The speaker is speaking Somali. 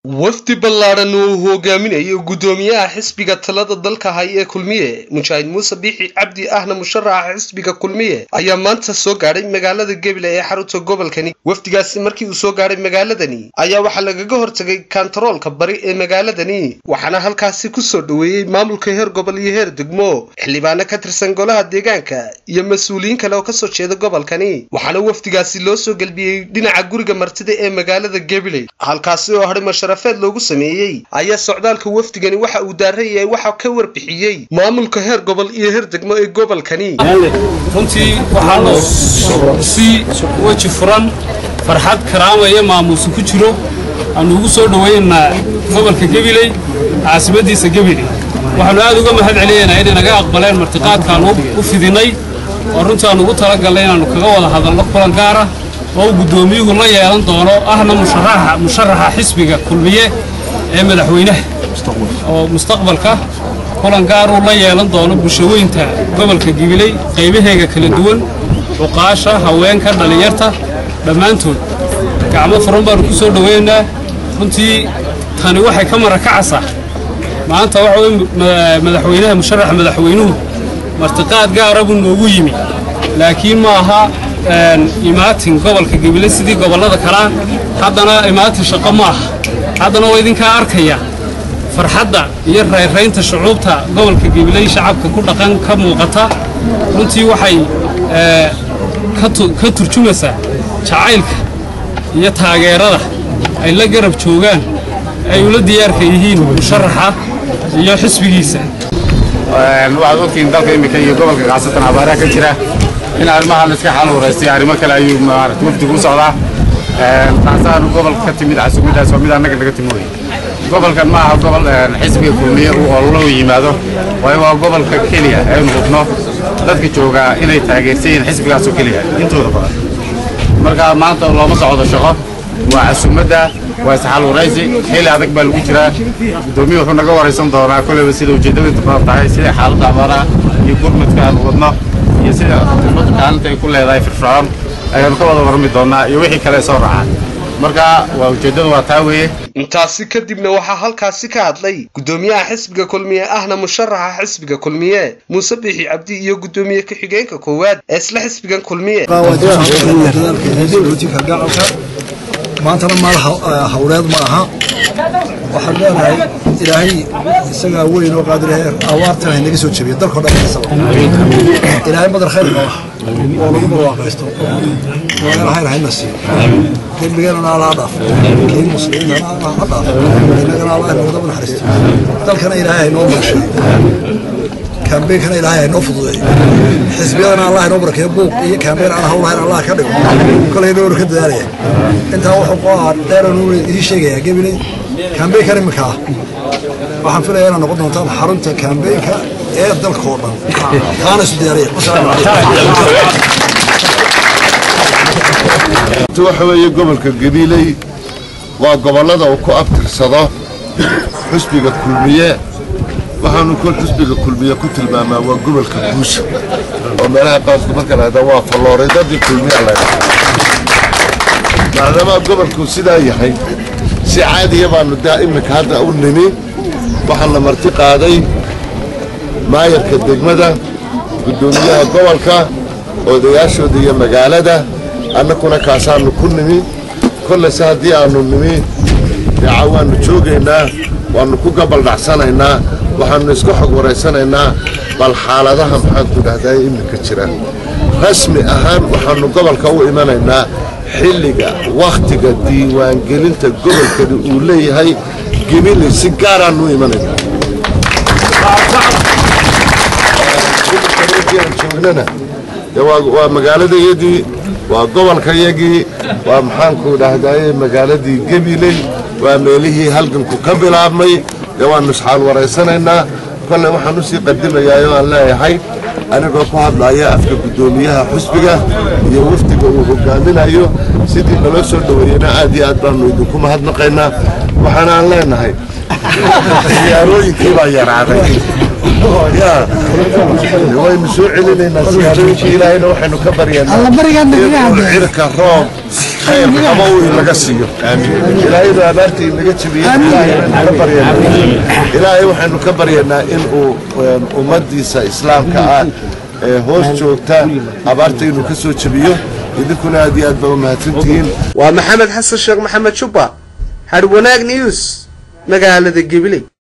wafdi ballaadhan uu hogaaminayo guddoomiyaha xisbiga talada dalka hay ee kulmiye mujaahid muuse biixi cabdi ahna musharaxa xisbiga kulmiye ayaa maanta soo gaadhay magaalada gebile ee xarunta gobolkani wafdigaasi markii uu soo gaadhay magaaladani ayaa waxaa lagaga hortagay kantaroolka bari ee magaaladani waxaana halkaasi kusoo dhoweeyey maamulka heer gobol iyo heer degmo xildhibaano ka tirsan golaha deegaanka iyo mas-uuliyiin kale oo kasoo jeeda gobolkani waxaana wafdigaasi loo soo gelbiyey dhinaca guriga martida ee magaalada gebile halkaasi oo hadhay masharafeed loogu sameeyey ayaa socdaalka wafdigani waxa uu daaran yahay waxaa ka warbixiyey maamulka heer gobol iyo heer degmo ee gobolkani runtii waxaanu si weji furan farxad karaama iyo maamuusa ku jiro aanu ugu soo dhoweynaa gobolka gebiley caasimadiisa gebile waxaanu aad uga mahad celinaynaa inay naga aqbaleen martiqaadkaanu u fidinay oo runtii aanu ugu talagalnay inaannu kaga wada hadalno kulan gaara oo guddoomiyuhu la yeelan doono ahna musharaxa xisbiga kulmiye ee madaxweynaha oo mustaqbalka kulan gaaruu la yeelan doono bulshaweynta gobolka gibiley qaybaheega kala duwan cuqaasha haweenka dhallinyarta dhammaantood gacmo furan baannu ku soo dhoweynaa runtii tani waxay ka marakacaysaa maanta waxa weye madaxweynaha musharaxa madaxweynuhu martiqaad gaara buu noogu yimi laakiin ma aha imaatin gobolka gebile sidii gobollada kalea haddana imaatin shaqo ma aha haddana waa idinkaa arkaya farxadda iyo rayraynta shucuubta gobolka gebiley shacabka ku dhaqan ka muuqata runtii waxay ka turjumaysaa jacaylka iyo taageerada ay la garab joogaan ay ula diyaarka yihiin musharaxa iyo xisbigiisa waxaad ogtihiin dalka iminka iyo gobolka kacsatan abaaraha ka jira in arrimahan iska xal waraystay arrimo kale ayuu maarata wafdigu u socdaa taasaanu gobolka ka timid casuumidaas waa mid annaga naga timi wey gobolkan ma aha gobol xisbiga kulmiye uu ololo yimaado waayo waa gobolka keliya aynu hubno dadka joogaa inay taageersan yihiin xisbigaasoo keliya intooda badan marka maanta looma socdo shaqo waa casuumadda waa isxal waraysi xili adag baa lagu jiraa guddoomiye wuxuu naga waraysan doonaa koleyba sida ujeeddadiintu badan tahay sida xaaladda abaaraha iyo gurmadka aan wadno iyo sida ummadda kaalinta ay ku leedahay firfircoon ayaanu ka wada warrami doonnaa iyo wixii kale soo raacaa marka waa ujeeddadu waa taa weeye intaasi kadibna waxaa halkaasi ka hadlay guddoomiyaha xisbiga kulmiye ahna musharaxa xisbiga kulmiye muuse biixi cabdi iyo guddoomiye ku-xigeenka koowaad ee isla xisbigan kulmiye maantana maal hawleed ma aha waxaan leenahay ilaahay isagaa weyn oo qaadirahe awaartan hay naga soo jebiya dalkao dhan isaba ilaahay madar khayr qaba oo lagu barwaaqaysto walaal hayr hayna siiyo dembigeenana alla ha dhaafo kii muslimiintana alla ha dhaafo innagana allah inooga naxariisto dalkana ilaahay haynoo barshay kaambeynkana ilaahay haynoo fududeeyo xisbiyadana allah inoo barakeeyo buuq iyo kaambeyn aan hawlahayn allah ka dhigo kolay noonu ka dadaalaya intaa wuxuu qoaa dheeran idii sheegayaa gebiley kaambeynkan iminka ah waxaan filaya inaad noqon doontaan xarunta kaambeynka ee dalka oo dhan taana isu diyaariya waxa weeye gobolka gabiiley waa gobollada uu ku abtirsado xusbiga kulmiye waxaanu kol xusbiga kulmiye ku tilmaamaa waa gobolka guusha oo meelaha qaarku marka lahada waa falooridadii kulmiya la maadaama gobolku sidaa yahay si caadiya baanu daa iminka hadda u nimi waxaa la marti qaaday maayarka degmada guddoomiyaha gobolka odayaashooda iyo magaalada annakuna kaasaanu ku nimi kolleyse haddii aanu nimi deeca waannu joogaynaa waannu ku gabaldhacsanaynaa waxaannu iska xog waraysanaynaa bal xaaladaha maxaanku dhahdaa iminka jira rasmi ahaan waxaannu gobolka u imanaynaa xilliga wakhtiga diiwaangelinta gobolkani uu leeyahay gebili si gaaraannu u imanaynaa joognana waa magaaladayadii waa gobolkayagii waa maxaanku dhahdaye magaaladii gebiley waa meelihii halganku ka bilaabmay dee waannu isxaal waraysanaynaa kolle waxaan usii qadimayaa oo aan leeyahay anigoo ku hadlaya afka guddoomiyaha xusbiga iyo wafdiga uu hogaaminayo sidii naloo soo dhoweeyena aad iyo aad baannu idinku mahadnaqaynaa waxaana aan leenahay siyaarooyinkii baa yaraaday ya waynu soo celinaynaa siyaarooyinka ilaahayna waxaynu ka baryanaa inuu cirka roob khayr qaba uu inaga siiyo ilaahaynu abaarta inaga jabiyo ilaahaynu ka baryanaa ilaahay waxaynu ka baryanaa inuu ummadiisa islaamka ah ee hoos joogta abaarta inuu ka soo jabiyo idinkuna aad iyo aad baa u mahadsantihiin waa maxamed xasan sheekh maxamed jubba hadh wanaag news magaalada gabiley